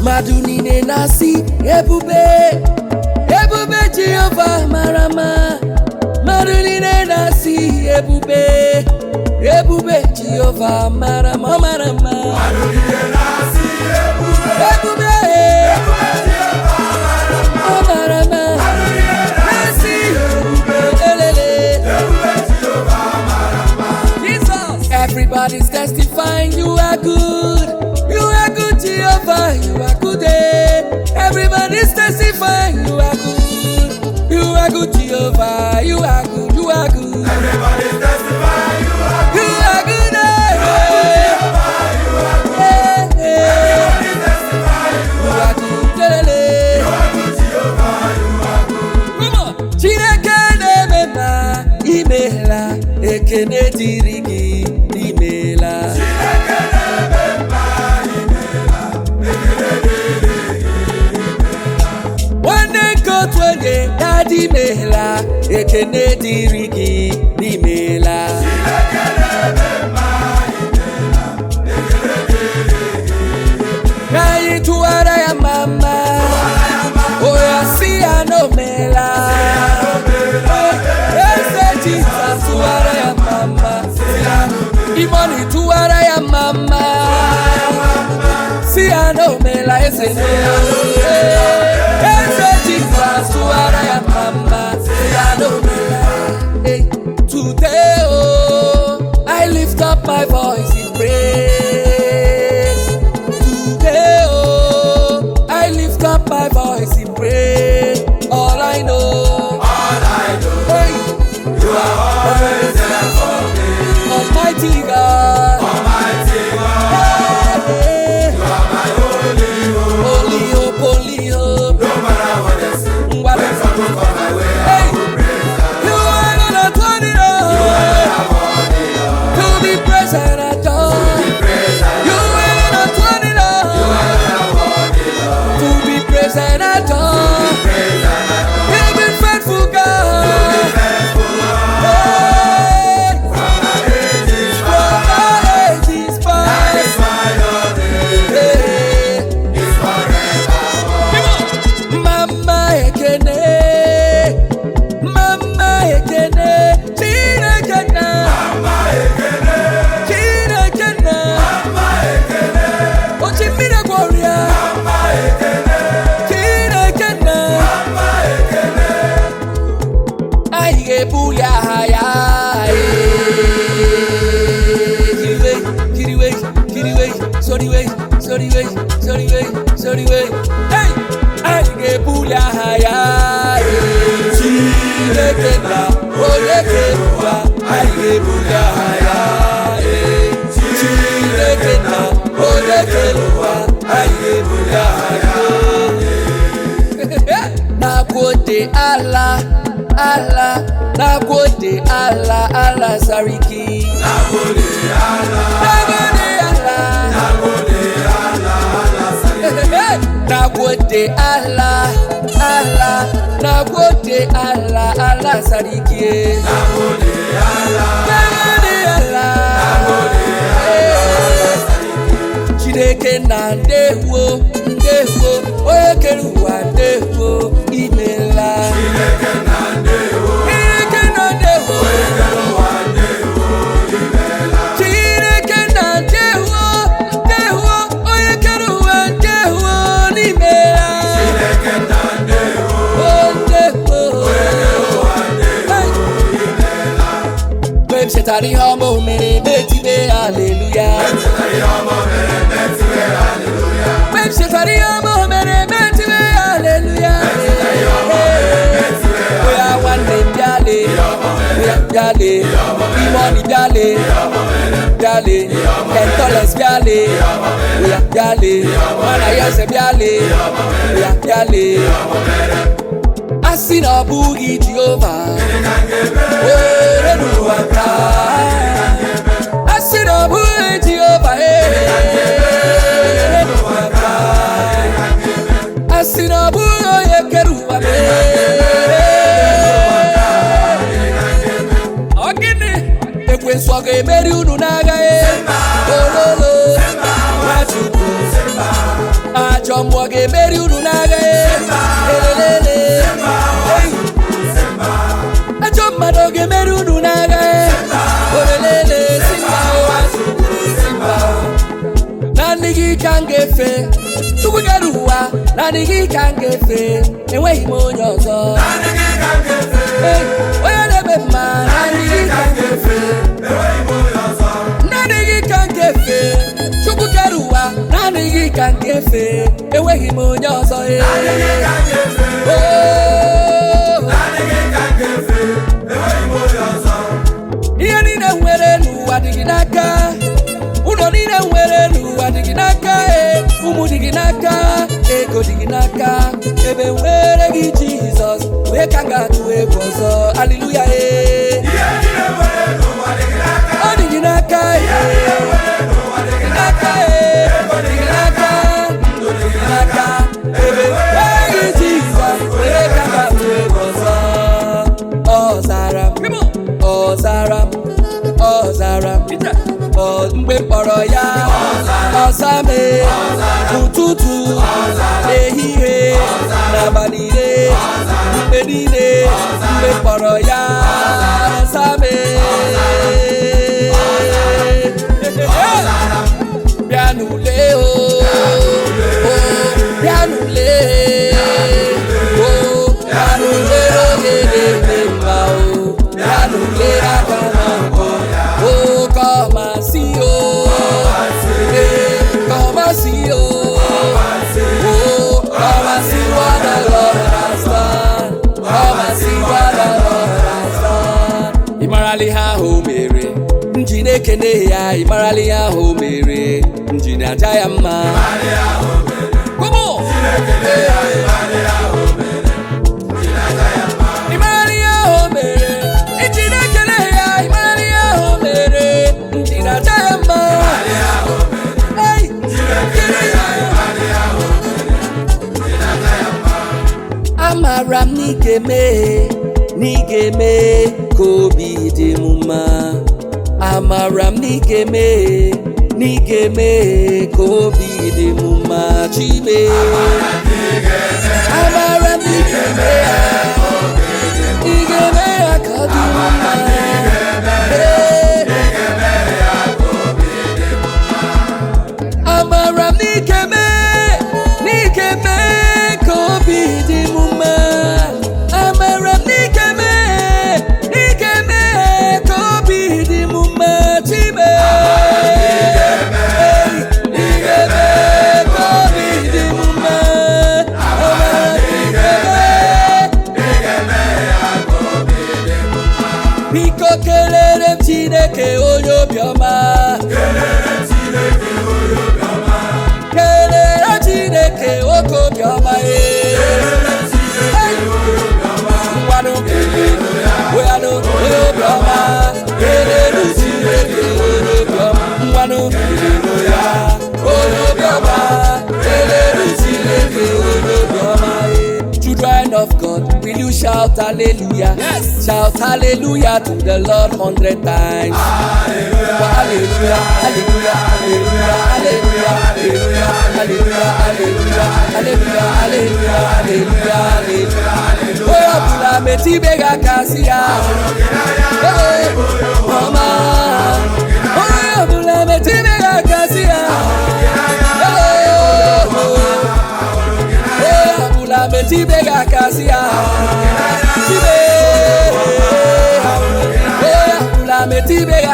mmadụ niile na-asị ebube ebube jehova mara mma mmadụ niile na-asị ebube ebube jehova mara mma ọ mara mma ebube ọ mara mma na-asị elele Jesus. Everybody's testifying you are good. You are good, Jehovah. You are good. eh. Everybody's testifying you are good. You are good, Jehovah. You are good. You are good. You are good. eh. Eh, eh. You are good. lelele. Come on. Chineke na-eme mma imeela ekene dịrị gị imeela nwanne nke otu onye dadi imeela ekene dịrị gị imeela ka anyị tụwara ya mama oya si ya n'omela eze jizọs tụwara ya mama imoni tụwara ya mama si ya n'omela eze n'omela eze jizọs tụwara ya mama si ya n'omela Hey, today oh i lift up my voice in praise Today, oh, I lift up my voice in praise. All I know, hey, you are always there for me. Almighty God, hey, holy hope, holy hope. Ngwale. Hey, you are gonna turn it on to be praised and adored. You are gonna turn it on to be praised and adored. You've been faithful, God. Hey, from ages past. Hey. Mama ekene, mama ekene, Chineke na, Chineke na, ochi mmiri gwọrịa, Chineke na, anyị ga-ebuli aha ya. Kiriwe, kiriwe, kiriwe, soriwe, soriwe, soriwe, soriwe. Hey! Anyị ga-ebuli aha ya. Chineke na onye kere ụwa, anyị ga-ebuli aha ya. Chineke na onye kere ụwa, anyị ga-ebuli aha ya. Nagode Allah, Allah, nagode Allah, Allah sariki. Nagode Allah, nagode Allah, nagode Allah, Allah sariki. Nagode Allah, Eh. Chineke na ndewo, ndewo, onye kere ụwa ndewo, imela. Chineke na ndewo, Chineke na ndewo, ndewo, onye kere ụwa ndewo, n'imela. Oh, ndewo. Hey. Mgbe m chetara ihe ọma o mere metibe aleluya mgbe m chetara ihe ọma o mere metibe aleluya oya nwanne m bịale oya bịale imoni bịale bịale kentoles bịale oya bịale mana ya eze bịale oya bịale a sị na ọ bụghị jehova were n'ụwa taa a sị na ọ bụghị jehova were n'ụwa taa a sị na ọ bụghị onye kere ụwa ọ gịnị ekwensu ọ ga-emeri unu n'agha ololo nwachukwu ajọ ajọ mmụọ ga-emeri unu n'agha elelele Ei. ajọ mmadụ ọ ga-emeri unu n'agha olelele simba ụwa simba naanị gị ka m ga-efe chukwu kere ụwa naanị gị ka m ga-efe enweghị m onye ọzọ Ei, onye na-eme mma naanị gị ka m ga-efe naanị gị ka m ga-efe chukwu kere ụwa naanị gị ka m ga-efe enweghị m onye ọzọ ee. Oh. ihe niile m nwere n'ụwa dị gị n'aka ụlọ niile m nwere n'ụwa dị gị n'aka ee ụmụ dị gị n'aka ego dị gị n'aka ebe m nwere gị jizọs onye ka m ga-atụ egwu ọzọ aliluya ee ọ dị gị n'aka ee dị gị n'aka ee dị gị n'aka ndụ dị gị n'aka ebe m nwere gị jizọs onye ka m ga-atụ egwu ọzọ ọ zara m ọ zara m ọ zara m Ọ- mgbe m kpọrọ ya ọza m ụtụtụ ehihie n'abalị niile mgbe niile mgbe m kpọrọ ya ọza m bịa n'ule o o, bịa n'ule o bịa n'ule oge na-eme mma o bịa n'ule aka na mbụ o come and see o Eh, come and see o Oh, come and see what the Lord has done. Come and see what the Lord has done. Ị marala ihe ahụ o mere nji na-ekene ya ị marala ihe ahụ o mere nji na-aja ya mma Come on! Ị marala ihe ahụ o mere nji na-ekene ya ị marala ihe ahụ o mere nji na-aja ya mma Hey! Kene ya. amara m na ị ga-eme na ị ga-eme ka obi dị m mma amara m na ị ga-eme na ị ga-eme ka obi dị m mma chime amara m na ị ga-eme ya ị ga-eme ya ka ọ dị m mma Ee. amara m n'ike mee n'ike mee ka obi dị m mma amara m n'ike mee n'ike mee ka obi dị m mma chime n'ike mee ka obi dị m mma amara m n'ike mee biko kelere m chineke onye obiọma kelere chineke nwoke obiọma ee ngwanụ weanụ onye obiọma kelere chineke onye obiọma ngwanụ kelere ya onye obiọma kelere chineke onye obiọma ee Children of God, will you shout hallelujah? Yes. Shout hallelujah to the Lord hundred times. Hallelujah, hallelujah, hallelujah, hallelujah, hallelujah, hallelujah, hallelujah, hallelujah, hallelujah, hallelujah, hallelujah. Onye ọbụla metụ ibe gị aka sị ya. Ee, ọma. Onye ọbụla metụ ibe gị aka sị ya. Ee, onye ọbụla metụ ibe gị aka sị ya. Chibe. Onye ọbụla metụ ibe gị